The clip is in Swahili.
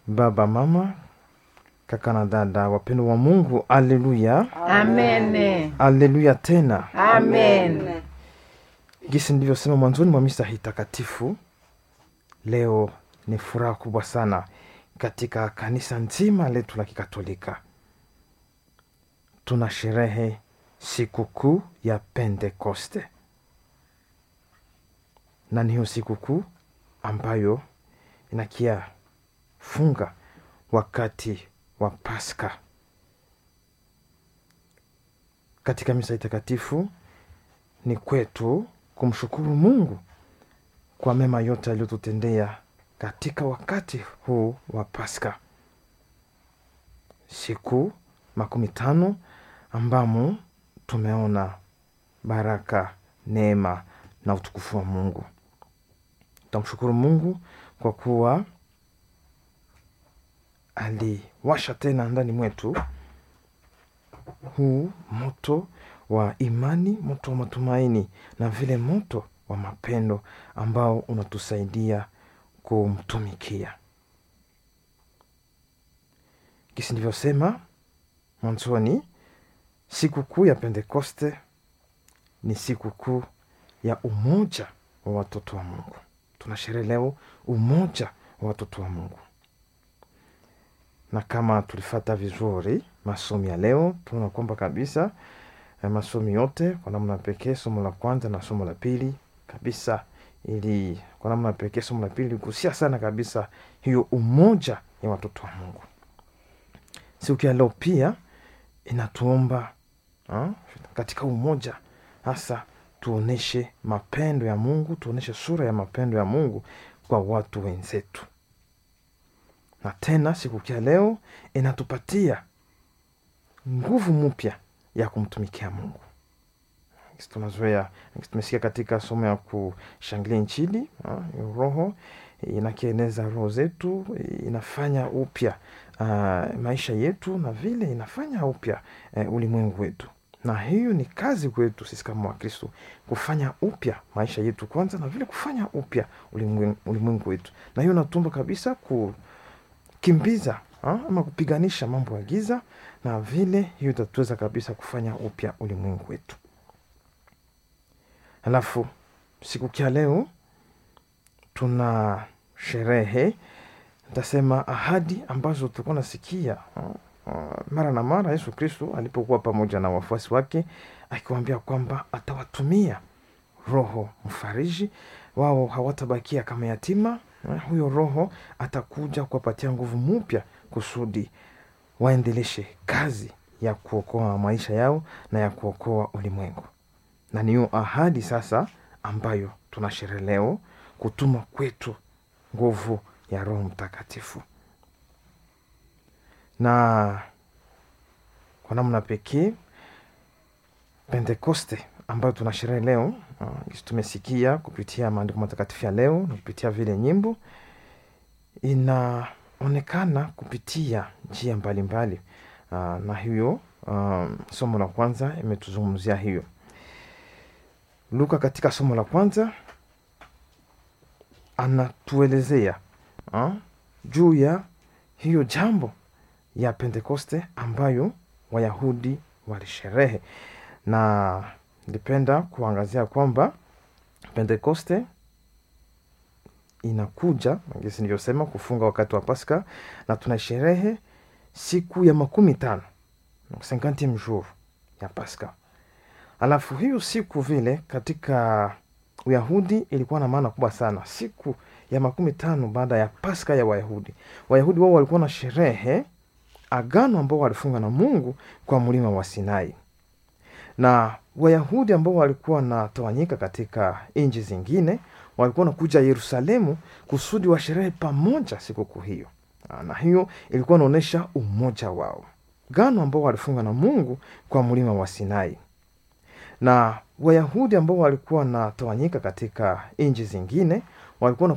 baba, mama, kaka na dada, wapendo wa Mungu, aleluya, Amen. aleluya tena. Amen. Gisi nilivyosema mwanzoni mwa misa hii takatifu, leo ni furaha kubwa sana katika kanisa nzima letu la Kikatolika. Tuna sherehe sikukuu ya Pentekoste, na ni hiyo sikukuu ambayo inakia funga wakati wa Pasaka. Katika misa hii takatifu ni kwetu kumshukuru Mungu kwa mema yote aliyotutendea katika wakati huu wa Pasaka, siku makumi tano ambamo tumeona baraka, neema na utukufu wa Mungu. Tutamshukuru Mungu kwa kuwa aliwasha tena ndani mwetu huu moto wa imani, moto wa matumaini na vile moto wa mapendo ambao unatusaidia kumtumikia. Kisi ndivyosema mwanzoni, sikukuu ya Pentekoste ni sikukuu ya umoja wa watoto wa Mungu. Tunasherehe leo umoja wa watoto wa Mungu, na kama tulifata vizuri masomo ya leo, tunaona kwamba kabisa eh, masomo yote kwa namna pekee, somo la kwanza na somo la pili kabisa, ili kwa namna pekee somo la pili ligusia sana kabisa hiyo umoja ya watoto wa Mungu. Siku ya leo pia inatuomba ha, katika umoja hasa tuoneshe mapendo ya Mungu, tuoneshe sura ya mapendo ya Mungu kwa watu wenzetu. Na tena siku ya leo inatupatia nguvu mpya ya kumtumikia Mungu. Tunazoea, tumesikia katika somo ya kushangilia Injili, ha, roho inakieneza roho zetu, inafanya upya uh, maisha yetu na vile inafanya upya uh, ulimwengu wetu, na hiyo ni kazi kwetu sisi kama Wakristo kufanya upya maisha yetu kwanza, na vile kufanya upya ulimwengu, ulimwengu wetu, na hiyo natumba kabisa kukimbiza ha, ama kupiganisha mambo ya giza, na vile hiyo itatuweza kabisa kufanya upya ulimwengu wetu. Alafu siku kia leo tuna sherehe ntasema ahadi ambazo tulikuwa nasikia uh, uh, mara na mara Yesu Kristo alipokuwa pamoja na wafuasi wake akiwaambia kwamba atawatumia Roho Mfariji, wao hawatabakia kama yatima. Uh, huyo Roho atakuja kuwapatia nguvu mpya kusudi waendeleshe kazi ya kuokoa maisha yao na ya kuokoa ulimwengu, na niyo ahadi sasa ambayo tunasherehe leo kutuma kwetu nguvu ya Roho Mtakatifu. Na kwa namna pekee Pentekoste ambayo tunasherehe leo, uh, tumesikia kupitia maandiko matakatifu ya leo na kupitia vile nyimbo, inaonekana kupitia njia mbalimbali uh, na hiyo uh, somo la kwanza imetuzungumzia hiyo. Luka katika somo la kwanza anatuelezea ha, juu ya hiyo jambo ya Pentekoste ambayo Wayahudi walisherehe, na nilipenda kuangazia kwamba Pentekoste inakuja ngisi nilivyosema kufunga wakati wa Pasaka, na tunasherehe siku ya makumi tano cinquantieme jour ya Pasaka. Alafu hiyo siku vile katika Uyahudi ilikuwa na maana kubwa sana. Siku ya makumi tano baada ya Pasaka ya Wayahudi, Wayahudi wao walikuwa na sherehe agano ambao walifunga na Mungu kwa mlima wa Sinai, na Wayahudi ambao walikuwa wanatawanyika katika nchi zingine walikuwa wanakuja Yerusalemu kusudi wa sherehe pamoja sikukuu hiyo, na hiyo ilikuwa inaonyesha umoja wao, gano ambao walifunga na Mungu kwa mlima wa Sinai na Wayahudi ambao walikuwa wanatawanyika katika nchi zingine walikuwa